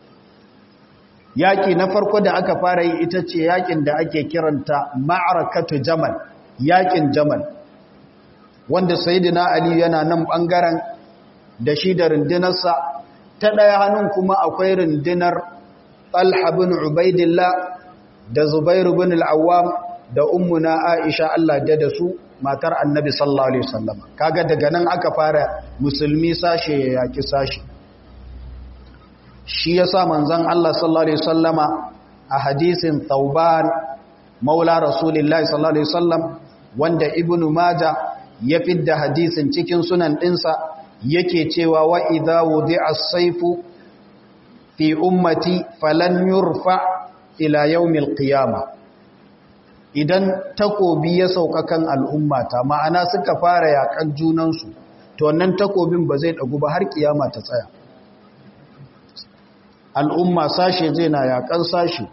yaƙi na farko da aka fara yi ita ce yaƙin da ake kiranta ma'arakatu jamal yaƙin jamal wanda sayidina ali yana nan ɓangaren da shi da rundunarsa ta ɗaya hannun kuma akwai rundunar talha bin ubaidillah da zubairu bin al'awam da ummuna aisha allah da da su matar annabi sallallahu alaihi wasallam kaga daga nan aka fara musulmi sashe ya yaki sashe shi yasa manzon Allah sallallahu alaihi wasallama a hadisin Tauban maula Rasulullahi sallallahu alaihi wasallam wanda Ibn Majah ya fidda hadisin cikin sunan dinsa yake cewa wa idza wudi'a as-sayfu fi ummati falan yurfa ila yawmil qiyamah idan takobi ya sauka kan al'ummata ma'ana suka fara yakan junansu to wannan takobin ba zai dagu ba har kiyama ta tsaya al'umma sashe zai na yakan sashe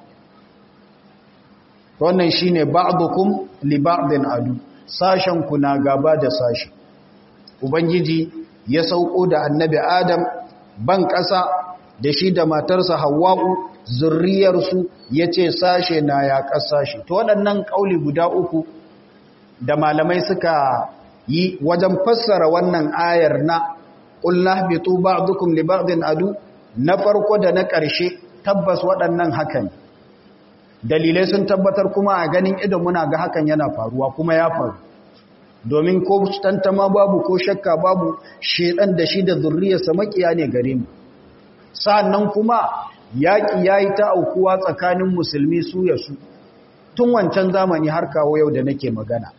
wannan shine ba'dukum li ba'din adu sashen ku na gaba da sashe ubangiji ya sauko da annabi adam ban ƙasa da shi da matarsa hawwa'u zurriyarsu ya ce sashe na yaƙar sashe to waɗannan ƙauli guda uku da malamai suka yi wajen fassara wannan ayar na ƙulna bitu ba'dukum li ba'din adu na farko da na ƙarshe tabbas waɗannan hakan dalilai sun tabbatar kuma a ganin idan muna ga hakan yana faruwa kuma ya faru domin ko tantama babu ko shakka babu shedan da shi da zurriyarsa makiya ne gare mu sa'annan kuma yaƙi ya yi ta aukuwa tsakanin musulmi su ya su tun wancan zamani har kawo yau da nake magana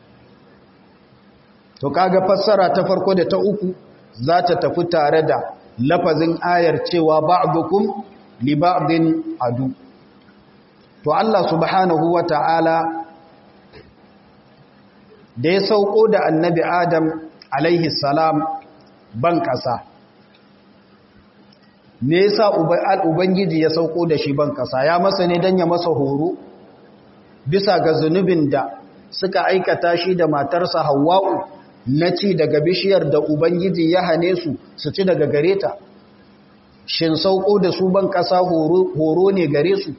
to kaga fassara ta farko da ta uku za ta tafi tare da lafazin ayar cewa ba'dukum li ba'din adu to Allah subhanahu wa ta'ala da ya sauko da annabi Adam alaihi salam ban ƙasa me yasa ubangiji ya sauko da shi ban ƙasa ya masa ne don ya masa horo bisa ga zunubin da suka aikata shi da matarsa hawa'u na ci daga bishiyar da ubangiji ya hane su su ci daga gare ta shin sauko da su ban ƙasa horo ne gare su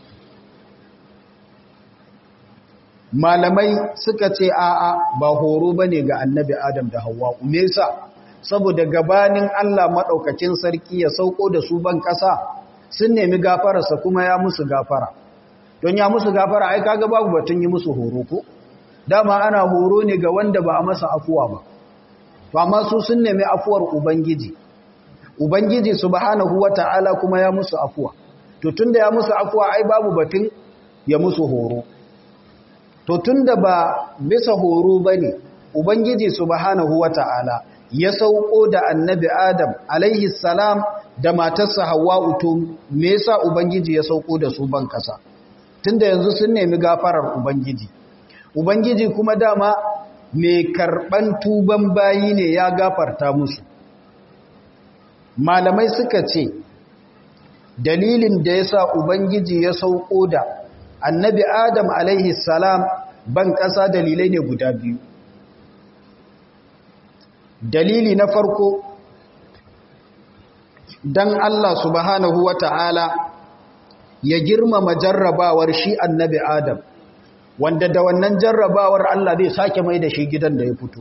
malamai suka ce a'a ba horo bane ga annabi adam da hawa me yasa saboda gabanin Allah madaukakin sarki ya sauko da su ban kasa sun nemi gafararsa kuma ya musu gafara don ya musu gafara ai kaga babu batun yi musu horo ko dama ana horo ne ga wanda ba a masa afuwa ba to amma su sun nemi afuwar ubangiji ubangiji subhanahu wataala kuma ya musu afuwa to tunda ya musu afuwa ai babu batun ya musu horo to tunda ba bisa horo bane ubangiji subhanahu wata'ala ya sauko da annabi adam alaihi salam da matarsa hawwa'u to me yasa ubangiji ya sauko da su ban kasa tunda yanzu sun nemi gafarar ubangiji ubangiji kuma dama mai karban tuban bayi ne ya gafarta musu malamai suka ce dalilin da yasa ubangiji ya sauko da annabi adam alaihi salam ban ƙasa dalilai ne guda biyu dalili na farko dan Allah subhanahu wa ta'ala ya girmama jarrabawar shi annabi adam wanda da wannan jarrabawar Allah zai sake mai da shi gidan da ya fito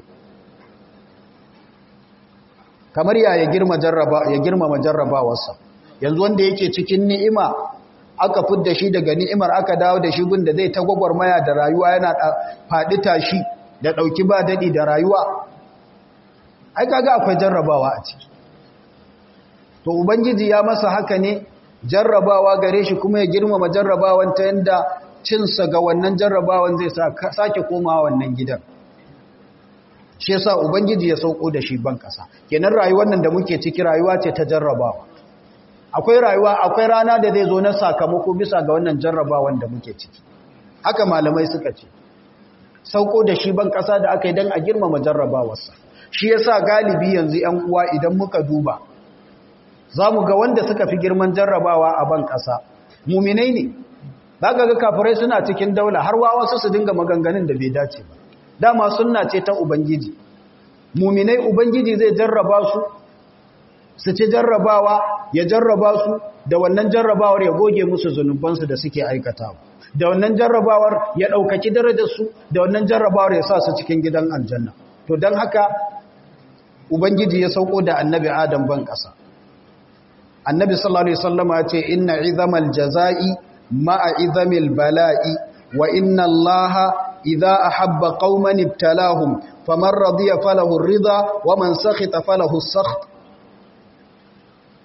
kamar ya ya girmama jarrabawarsa yanzu wanda yake cikin ni'ima aka fidda shi daga ni'imar aka dawo da shi gunda zai ta gwagwarmaya da rayuwa yana faɗi tashi da ɗauki ba daɗi da rayuwa ai kaga akwai jarrabawa a ciki to ubangiji ya masa haka ne jarrabawa gare shi kuma ya girmama jarrabawan ta yanda cinsa ga wannan jarrabawan zai sake komawa wannan gidan shi yasa ubangiji ya sauko da shi ban kasa kenan rayuwar nan da muke ciki rayuwa ce ta jarrabawa akwai rayuwa akwai rana da zai zo na sakamako bisa ga wannan jarrabawan da muke ciki haka malamai suka ce sauko da shi ban kasa da aka yi don a girmama jarrabawarsa shi yasa galibi yanzu yan uwa idan muka duba za mu ga wanda suka fi girman jarrabawa a ban kasa muminai ne za ga kafirai suna cikin daula har wa wasu su dinga maganganun da bai dace ba dama sunna ce ta ubangiji muminai ubangiji zai jarraba su su ci jarrabawa ya jarraba su da wannan jarrabawar ya goge musu zunubansu da suke aikatawa da wannan jarrabawar ya ɗaukaki darajarsu da wannan jarrabawar ya sa su cikin gidan aljanna to don haka ubangiji ya sauko da annabi adam ban ƙasa annabi sallallahu alaihi wasallam ya ce inna izamal jazai ma'a izamil bala'i wa inna allaha idza ahabba qauman ibtalahum faman radiya falahu ar-ridha wa man sakhita falahu as-sakht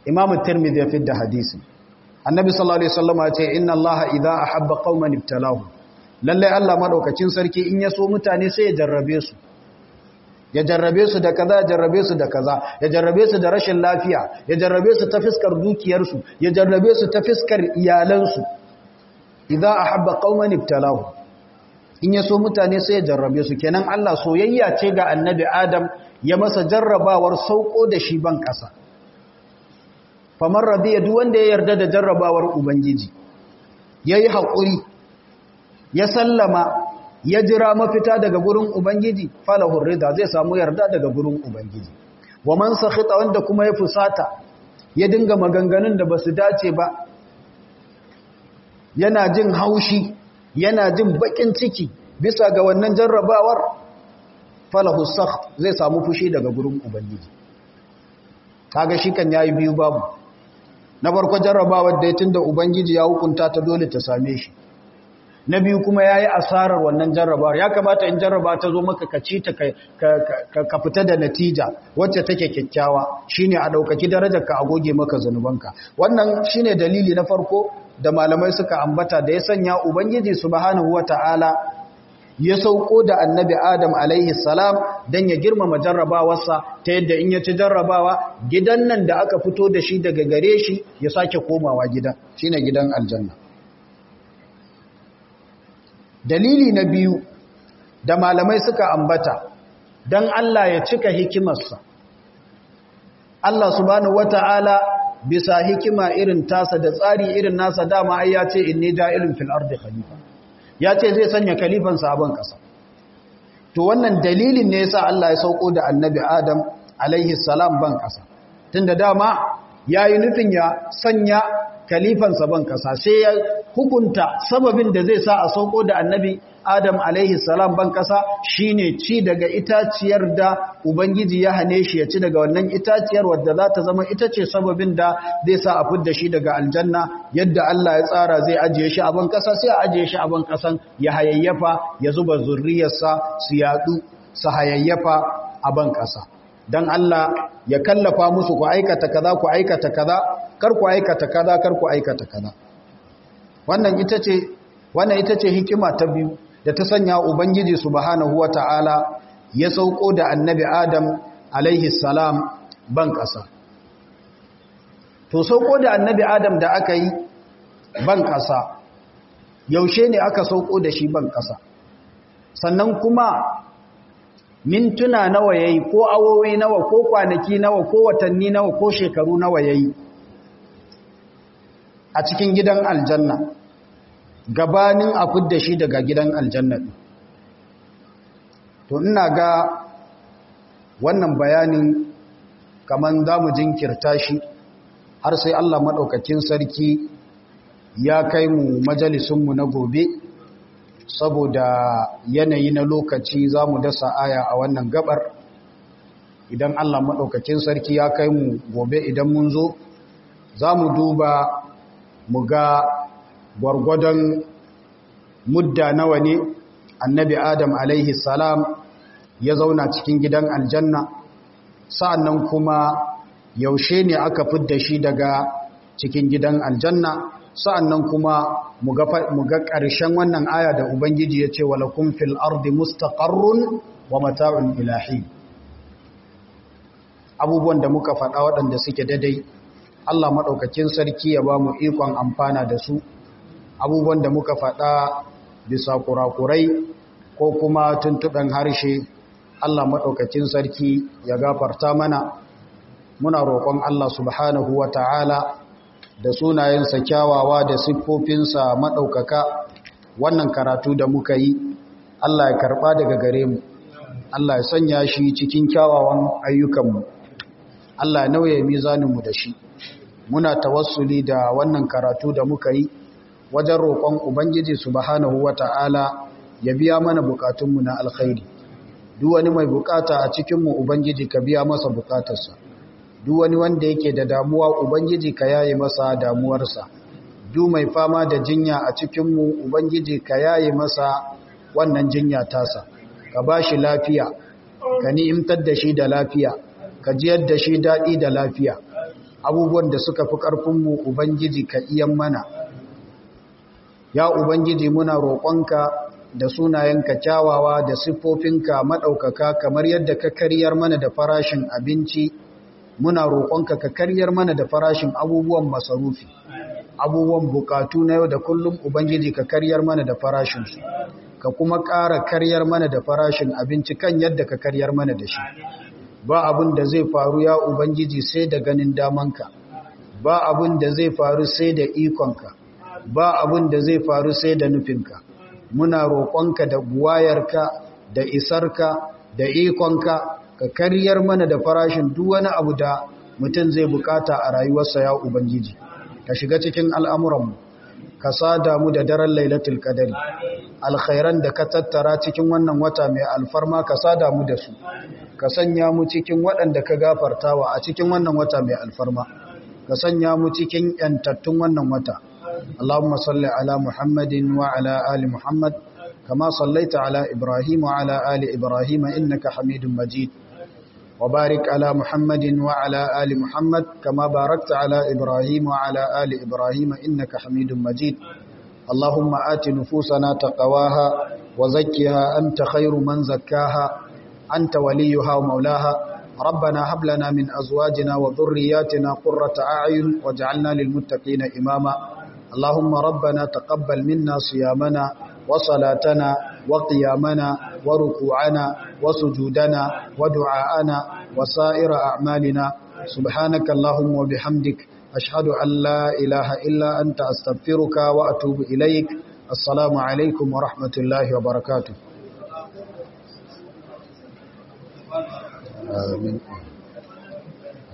imam tirmidhi ya fidda hadisi annabi sallallahu alaihi wasallam ya ce inna allaha idza ahabba qauman ibtalahu lalle Allah madaukakin sarki in ya so mutane sai ya jarrabe su ya jarrabe su da kaza ya jarrabe su da kaza ya jarrabe su da rashin lafiya ya jarrabe su ta fiskar dukiyarsu ya jarrabe su ta fiskar iyalansu idza ahabba qauman ibtalahu in ya so mutane sai ya jarrabe su kenan Allah soyayya ce ga annabi Adam ya masa jarrabawar sauko da shi ban kasa famar radiya duk wanda ya yarda da jarrabawar ubangiji yayi hakuri ya sallama ya jira mafita daga gurin ubangiji falahu rida zai samu yarda daga gurin ubangiji wa man sakhita wanda kuma ya fusata ya dinga maganganun da basu dace ba yana jin haushi yana jin bakin ciki bisa ga wannan jarrabawar falahu sakht zai samu fushi daga gurin ubangiji kaga shi kan yayi biyu babu na farko jarrabawar da tunda ubangiji ya hukunta ta dole ta same shi na biyu kuma yayi asarar wannan jarrabawar ya kamata in jarraba ta zo maka ka ci ta ka fita da natija wacce take kyakkyawa shine a daukaki darajarka a goge maka zanubanka wannan shine dalili na farko da malamai suka ambata da ya sanya ubangiji subhanahu wataala ya sauko da annabi adam alaihi salam dan ya girmama jarrabawarsa ta yadda in ya ci jarrabawa gidan nan da aka fito da shi daga gare shi ya sake komawa gida shine gidan aljanna dalili na biyu da malamai suka ambata dan Allah ya cika hikimarsa Allah subhanahu wataala bisa hikima irin tasa da tsari irin nasa dama ai ya ce inni ja'ilun fil ardi khalifa ya ce zai sanya khalifan sabon kasa to wannan dalilin ne yasa Allah ya sauko da annabi Adam alaihi salam ban kasa tunda dama yayi nufin ya sanya khalifan sabon kasa sai ya hukunta sababin da zai sa a sauko da annabi Adam alaihi salam ban kasa shine ci daga itaciyar da ubangiji ya hane shi ya ci daga wannan itaciyar wadda za ta zama ita ce sababin da zai sa a fidda shi daga aljanna yadda Allah ya tsara zai ajiye shi a ban kasa sai a ajiye shi a ban kasan ya hayayyafa ya zuba zurriyarsa su yadu su hayayyafa a ban kasa dan Allah ya kallafa musu ku aikata kaza ku aikata kaza kar ku aikata kaza kar ku aikata kaza wannan ita ce wannan ita ce hikima ta biyu da ta sanya ubangiji subhanahu wata'ala ya sauko da annabi adam alaihi salam ban ƙasa to sauko da annabi adam da aka yi ban ƙasa yaushe ne aka sauko da shi ban ƙasa sannan kuma mintuna nawa yayi ko awowi nawa ko kwanaki nawa ko watanni nawa ko shekaru nawa yayi a cikin gidan aljanna gabanin a fidda shi daga gidan aljanna to ina ga wannan bayanin kaman za mu jinkirta shi har sai Allah maɗaukakin sarki ya kai mu majalisunmu na gobe saboda yanayi na lokaci za mu dasa aya a wannan gabar idan Allah maɗaukakin sarki ya kai mu gobe idan mun zo za mu duba mu ga gwargwadon mudda nawa ne annabi adam alaihi salam ya zauna cikin gidan aljanna sa'annan kuma yaushe ne aka fidda shi daga cikin gidan aljanna sa'annan kuma mu ga ƙarshen wannan aya da ubangiji ya ce walakun fil ardi mustaqarrun wa mata'un ilahi abubuwan da muka faɗa waɗanda suke daidai Allah maɗaukakin sarki ya ba mu ikon amfana da su abubuwan da muka faɗa bisa kurakurai ko kuma tuntuɗen harshe Allah maɗaukakin sarki ya gafarta mana muna roƙon Allah subhanahu wa ta'ala da sunayensa kyawawa da siffofinsa maɗaukaka wannan karatu da muka yi Allah ya karɓa daga gare mu Allah ya sanya shi cikin kyawawan ayyukanmu Allah ya nauye mizaninmu da shi muna tawassuli da wannan karatu da muka yi wajen roƙon Ubangiji subhanahu wata'ala ya biya mana bukatunmu na alkhairi duk wani mai bukata a cikinmu Ubangiji ka biya masa bukatarsa duk wani wanda yake da damuwa Ubangiji ka yaye masa damuwarsa duk mai fama da jinya a cikinmu Ubangiji ka yaye masa wannan jinya tasa ka ba shi lafiya ka ni'imtar da shi da lafiya ka jiyar da shi daɗi da lafiya abubuwan da suka fi ƙarfinmu ubangiji ka iyan mana ya ubangiji muna roƙonka da sunayenka kyawawa da siffofinka maɗaukaka kamar yadda ka karyar mana da farashin abinci muna roƙonka ka karyar mana da farashin abubuwan masarufi abubuwan bukatu na yau da kullum ubangiji ka karyar mana da farashinsu ka kuma ƙara karyar mana da farashin abinci kan yadda ka karyar mana da shi ba abin da zai faru ya ubangiji sai da ganin damanka ba abin da zai faru sai da ikonka ba abin da zai faru sai da nufinka muna roƙonka da buwayarka da isarka da ikonka ka karyar mana da farashin duk wani abu da mutum zai bukata a rayuwarsa ya ubangiji ka shiga cikin al'amuranmu ka sada mu da daren lailatul qadari alkhairan da ka tattara cikin wannan wata mai alfarma ka sada mu da su ka sanya mu cikin waɗanda ka gafartawa a cikin wannan wata mai alfarma ka sanya mu cikin yantattun wannan wata Allahumma salli ala Muhammadin wa ala ali Muhammad kama sallaita ala Ibrahim wa ala ali Ibrahim innaka Hamidum Majid wa barik ala Muhammadin wa ala ali Muhammad kama barakta ala Ibrahim wa ala ali Ibrahim innaka Hamidum Majid اللهم آت نفوسنا تقواها وزكها أنت خير من زكاها أنت وليها ومولاها ربنا هب لنا من أزواجنا وذرياتنا قرة أعين واجعلنا للمتقين إماما اللهم ربنا تقبل منا صيامنا وصلاتنا وقيامنا وركوعنا وسجودنا ودعاءنا وسائر أعمالنا سبحانك اللهم وبحمدك أشهد أن لا إله إلا أنت أستغفرك وأتوب إليك السلام عليكم ورحمة الله وبركاته آمين